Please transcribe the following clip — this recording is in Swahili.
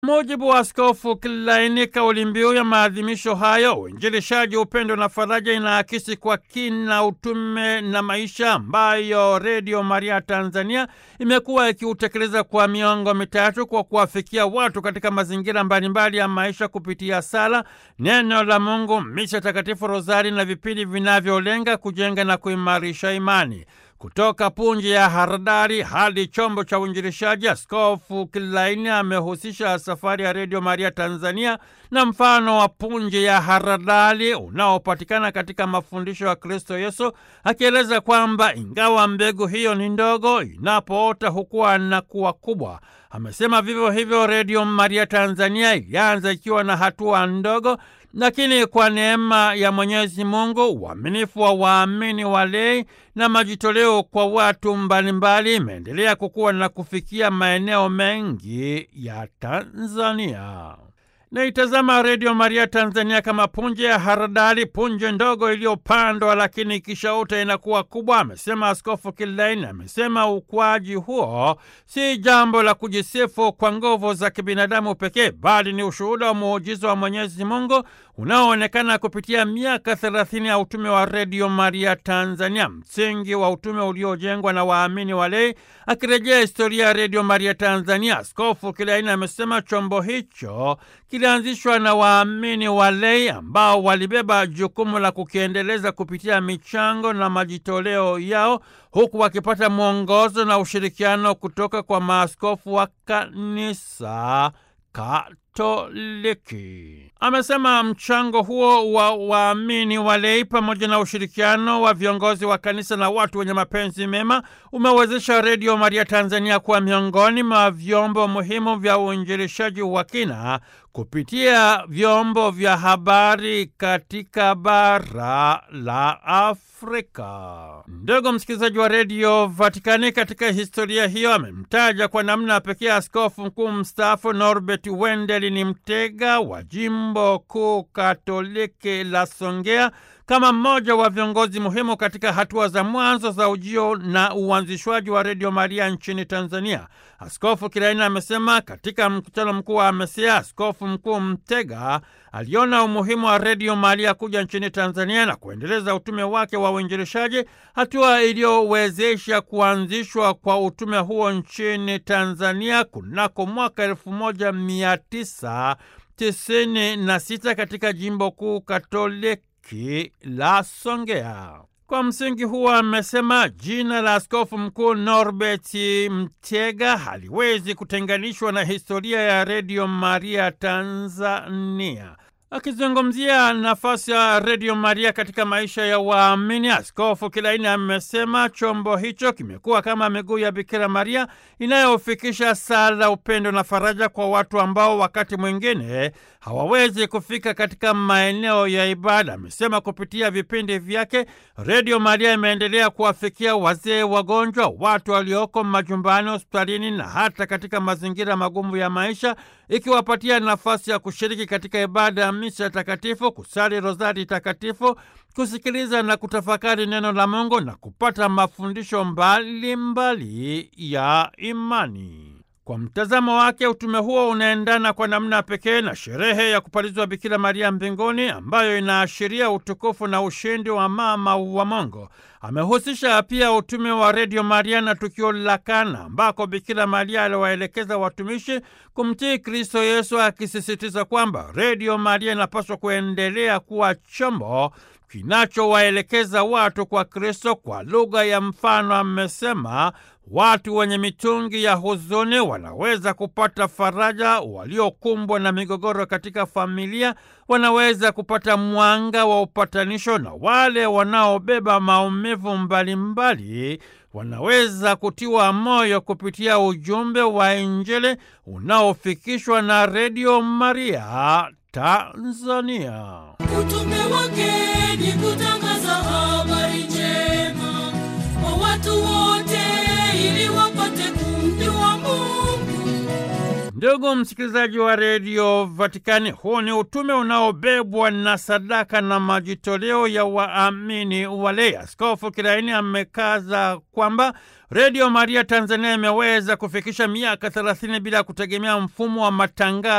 mujibu wa Askofu Kilaini, kauli mbiu ya maadhimisho hayo, uinjilishaji, upendo na faraja, inaakisi kwa kina utume na maisha ambayo Redio Maria Tanzania imekuwa ikiutekeleza kwa miongo mitatu kwa kuwafikia watu katika mazingira mbalimbali ya maisha kupitia sala, neno la Mungu, misa takatifu, rozari na vipindi vinavyolenga kujenga na kuimarisha imani. Kutoka punje ya haradari hadi chombo cha uinjilishaji, Askofu Kilaini amehusisha safari ya Redio Maria Tanzania na mfano wa punje ya haradali unaopatikana katika mafundisho ya Kristo Yesu, akieleza kwamba ingawa mbegu hiyo ni ndogo, inapoota hukua na kuwa kubwa. Amesema vivyo hivyo Redio Maria Tanzania ilianza ikiwa na hatua ndogo lakini kwa neema ya Mwenyezi Mungu, uaminifu wa waamini walei na majitoleo kwa watu mbalimbali imeendelea kukua na kufikia maeneo mengi ya Tanzania. Naitazama Redio Maria Tanzania kama punje ya haradali, punje ndogo iliyopandwa lakini ikishaota inakuwa kubwa, amesema Askofu Kilaini. Amesema ukuaji huo si jambo la kujisifu kwa nguvu za kibinadamu pekee, bali ni ushuhuda wa muujiza wa Mwenyezi Mungu unaoonekana kupitia miaka thelathini ya utume wa Redio Maria Tanzania, msingi wa utume uliojengwa na waamini walei. Akirejea historia ya Redio Maria Tanzania, Askofu Kilaini amesema chombo hicho kilianzishwa na waamini walei ambao walibeba jukumu la kukiendeleza kupitia michango na majitoleo yao, huku wakipata mwongozo na ushirikiano kutoka kwa maaskofu wa kanisa Katoliki. Amesema mchango huo wa waamini walei pamoja na ushirikiano wa viongozi wa kanisa na watu wenye mapenzi mema umewezesha Redio Maria Tanzania kuwa miongoni mwa vyombo muhimu vya uinjilishaji wa kina kupitia vyombo vya habari katika bara la Afrika. Ndugu msikilizaji wa redio Vatikani, katika historia hiyo amemtaja kwa namna pekee askofu mkuu mstaafu Norbert Wendeli ni Mtega wa jimbo kuu katoliki la Songea kama mmoja wa viongozi muhimu katika hatua za mwanzo za ujio na uanzishwaji wa Redio Maria nchini Tanzania. Askofu Kilaini amesema katika mkutano mkuu wa AMESEA, Askofu Mkuu Mtega aliona umuhimu wa Redio Maria kuja nchini Tanzania na kuendeleza utume wake wa uinjilishaji, hatua iliyowezesha kuanzishwa kwa utume huo nchini Tanzania kunako mwaka elfu moja mia tisa tisini na sita katika jimbo kuu katoliki la Songea. Kwa msingi huo amesema jina la askofu mkuu Norbert Mtega haliwezi kutenganishwa na historia ya Redio Maria Tanzania. Akizungumzia nafasi ya Redio Maria katika maisha ya waamini, Askofu Kilaini amesema chombo hicho kimekuwa kama miguu ya Bikira Maria inayofikisha sala, upendo na faraja kwa watu ambao wakati mwingine hawawezi kufika katika maeneo ya ibada. Amesema kupitia vipindi vyake Redio Maria imeendelea kuwafikia wazee, wagonjwa, watu walioko majumbani, hospitalini na hata katika mazingira magumu ya maisha, ikiwapatia nafasi ya kushiriki katika ibada ya misa takatifu, kusali rozari takatifu, kusikiliza na kutafakari neno la Mungu na kupata mafundisho mbalimbali mbali ya imani. Kwa mtazamo wake utume huo unaendana kwa namna pekee na sherehe ya kupalizwa Bikira Maria mbinguni ambayo inaashiria utukufu na ushindi wa mama wa Mungu. Amehusisha pia utume wa Redio Maria na tukio la Kana ambako Bikira Maria aliwaelekeza watumishi kumtii Kristo Yesu, akisisitiza kwamba Redio Maria inapaswa kuendelea kuwa chombo kinachowaelekeza watu kwa Kristo. Kwa lugha ya mfano, amesema watu wenye mitungi ya huzuni wanaweza kupata faraja, waliokumbwa na migogoro katika familia wanaweza kupata mwanga wa upatanisho, na wale wanaobeba maumivu mbalimbali wanaweza kutiwa moyo kupitia ujumbe wa Injili unaofikishwa na Redio Maria Tanzania. Utume wake ni kutangaza habari njema kwa watu wote ili wapate kumjua Mungu. Ndugu msikilizaji wa redio Vatikani, huu ni utume unaobebwa na sadaka na majitoleo ya waamini walei. Askofu Kilaini amekaza kwamba redio Maria Tanzania imeweza kufikisha miaka thelathini bila kutegemea mfumo wa matangazo